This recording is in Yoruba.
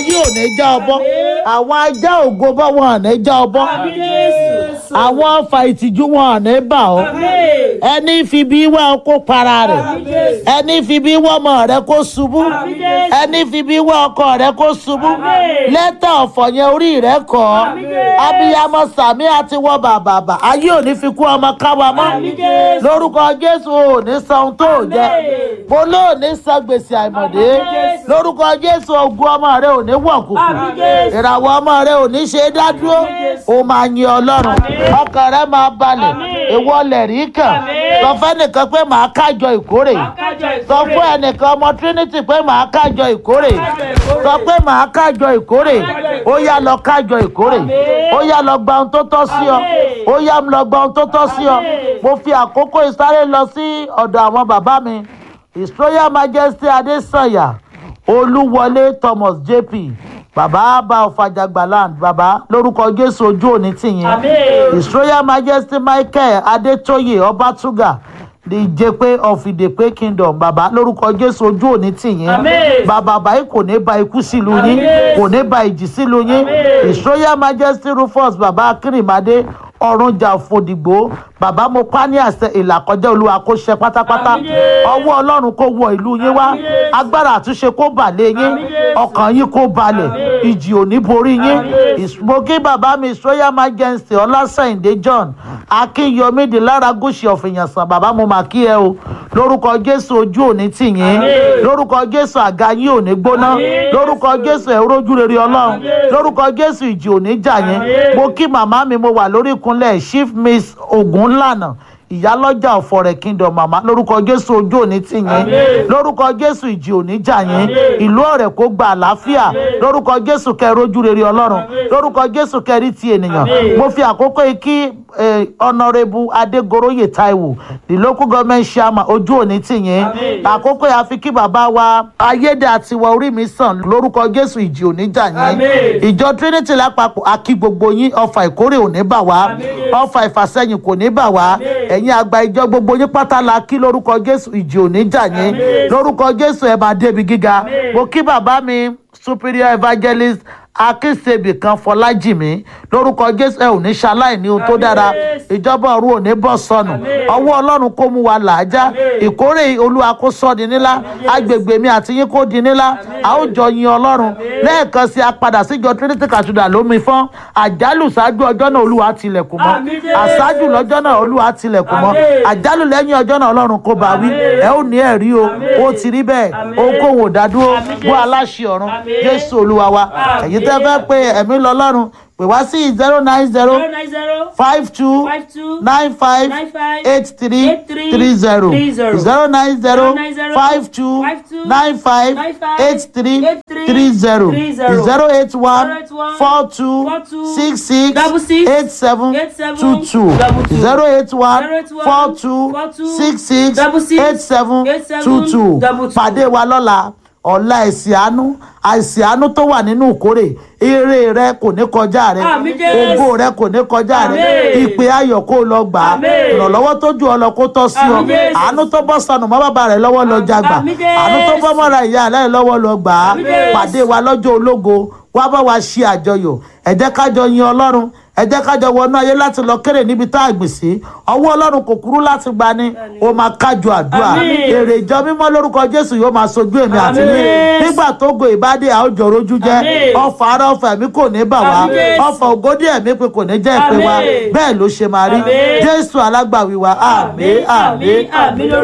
ayé ò ní já ọbọ àwọn ajá ògo bọ́ wọn ò ní já ọbọ Àmín Jésù. àwọn ọfà ìtìjú wọn ò ní bà ọ́ Àmín. ẹni fi bí wá ọ kó para rẹ̀ Àmín Jésù. ẹni fi bí wá ọmọ rẹ̀ kó ṣubú Àmín Jésù. ẹni fi bí wá ọkọ rẹ̀ kó ṣubú Àmín. lẹ́tà ọ̀fọ̀ yẹn orí rẹ̀ kọ́ Àmín Jésù. abiyamọ sàmí àti wọ bàbàbà ayé ò ní fi kú ọmọ káwa mọ́ Àmín Jésù. lórúkọ jésù ò ní san ohun tó jẹ Àmín. mo lóò ní san gbèsè àìmọ̀dé Àmín Jésù. lórúkọ jésù ogun ọmọ rẹ ò ní wọ̀kùkù Àmín Jésù. ìràwọ̀ ọmọ rẹ ò ní ṣe é dádúró Àmín Jésù. ó máa yin ọlọ́run Àmín. ọkàn rẹ máa balẹ̀ Àmín. ìwọ lẹ̀rí kàn Àmín. sọ fẹ́nìkan pé màá kájọ ìkórè Akájọ sọ ìkórè. fún ẹnìkan ọmọ trinity pé màá kájọ ìkórè Akájọ ìkórè. sọ pé màá kájọ ìkórè Akájọ ó yá lọ kájọ ìkórè Àmín. ó yá lọ gba ohun tó tọ́ sí ọ Àmín. ó yá lọ gba ohun tó tọ́ sí ọ Àmín. mo fi àkókò ìsáré lọ sí ọ̀dọ̀ àwọn bàbá mi his royal majesty adesanya olúwọlé thomas jp bàbá bá ọ̀fàjàgbà land bàbá lórúkọ jésù ojú òní tìyín Àmín. his royal majesty michael adetoye ọbátúgà the ìjẹpẹ of ìdèpẹ kingdom bàbá lórúkọ jésù ojú òní tìyín Àmín. bàbá báyìí kò ní ba ikú sílùú yín Àmín. kò ní ba ìjì sílùú yín Àmín. his royal majesty rufus bàbá akérèmádé ọ̀rúnjà fòdìgbò bàbá mo pa ní àṣẹ ìlàkọjá olúwa kó ṣe pátápátá Àmín Jésù. ọwọ́ ọlọ́run kó wọ ìlú yín wá Àmín Jésù. agbára àtúnṣe kó bà lé yín Àmín Jésù. ọkàn yín kó balẹ̀ Àmín. ìjì ò ní borí yín Àmín Jésù. ìsmoky bàbá mi his royal majesty ọlásẹ̀yìndé john akínyọmí di lára gúúsì ọ̀fìyànsán bàbá mo mà kí ẹ o lórúkọ jésù ojú òní tì yín Àmín. lórúkọ jésù àga yín ò ní gbóná Àmín. lórúkọ jésù ẹ rójú rere ọlọ́run Àmín. lórúkọ jésù ìjì ò ní jà yín Àmín. mo kí màmá mi mo wà lórí ìkúnlẹ̀ chief miss ogunlànà ìyálọ́jà ọ̀fọ̀rẹ̀ kingdom màmá lórúkọ jésù ojú òní tì yín Àmín. lórúkọ jésù ìjì òní jà yín Àmín. ìlú ọ̀rẹ́ kó gba àlàáfíà Àmín. lórúkọ jésù kẹ́ rójú rere ọlọ́run Àmín. lórúkọ jésù kẹ́rí ti ènìyàn Àmín. mo fi àkókò yìí kí eh, honourable adegoroye taiwo the local government chairman ojú òní tì yín Àmín. àkókò yìí a fi kí bàbá wa ayédè àtiwọ orí mi sàn lórúkọ jésù ìjì òní jà yín Àmín. ìjọ trinity lápapọ̀ akí gbogbo yín ọfà ìkórè ò ní bà wá Àmín. ọfà ìfàsẹ́yìn kò ní bà wá Àmín. ẹ̀yin àgbà ìjọ gbogbo yín pátá la kí lórúkọ jésù ìjì òní jà yín Àmín. lórúkọ jésù ẹ máa débi gíga Àmín. mo kí bàbá mi superior evangelist akínṣebì kan fọlájìmí lórúkọ jésù ẹ ò ní ṣaláì ní ohun tó Àmín. dára ìjọba ọ̀run ò ní bọ́ sọnù Àmín. ọwọ́ ọlọ́run kó mú wa làájá Àmín. ìkórè olúwa kó sọ di nílá agbègbè mi àti yín kó di nílá a ó jọ yin ọlọ́run lẹ́ẹ̀kan sí apadà síjọ trinity cathedral lómi fọ́n àjálù ṣáájú ọjọ́ náà olúwa tilẹ̀kùn mọ́ Àmín Jésù. àṣáájú lọ́jọ́ náà olúwa tilẹ̀kùn mọ́ Àmín. àjálù lẹ́yìn ọjọ́ náà ọlọ́run kó bá wí Àmín. ẹ ó ní ẹ̀rí o Àmín. ó ti rí bẹ́ẹ̀ Àmín. ohunkóhun ò dádúró Àmín bó Jésù. aláṣẹ ọ̀run Àmín. jésù olúwa wa Àmín. èyí tẹ́ fẹ́ pé ẹ̀mí lọ́lọ́run pè wá sí zero nine zero zero nine zero five two five two nine five nine five eight three eight three three zero three zero zero nine zero nine zero five two five two nine five nine five eight three eight three three zero three zero zero eight one zero eight one four two four two six six double six eight seven eight seven two two double two zero eight one zero eight one four two four two six six double six eight seven eight seven two two double two. pàdé wa lọ́la ọ̀la ẹ̀sìn àánú àìsìn àánú tó wà nínú ìkórè eré rẹ kò ní kọjá rẹ Àmín Jésù. ògo rẹ kò ní kọjá rẹ Àmín. ìpè ayọ̀ kó lọ gbà á Àmín. ìrànlọ́wọ́ tó ju ọ lọ kó tọ́ sí ọ Àmín Jésù. àánú tó bọ́ sọnù mọ́ bàbá rẹ lọ́wọ́ lọ jagbà Àmín Jésù. àánú tó bọ́ mọ́ra ìyá rẹ lọ́wọ́ lọ gbà á Àmín Jésù. pàdé wa lọ́jọ́ ológo wá bá wa ṣe àjọyọ̀ ẹ jẹ́ kájọ yin ọlọ́run ẹ jẹ́ kájọ wọnú ayé láti lọ kéré níbi tá a gbìn sí ọwọ́ ọlọ́run kò kúrú láti gbani ó máa kájọ àdúrà Àmín. èrè ìjọ mímọ́ lórúkọ jésù yóò máa sojú èmi àti yín Àmín. nígbà tó go ìbádé àwùjọ rojú jẹ́ Àmín. ọfà ara ọfà ẹ̀mí kò ní bà wá Àmín Jésù. ọfà ògódì ẹ̀mí pé kò ní jẹ́ ìpè wa Àmín. bẹ́ẹ̀ ló ṣe máa rí Àmín. jésù alágbàwí wa àmín àmín àmín àmín lórúkọ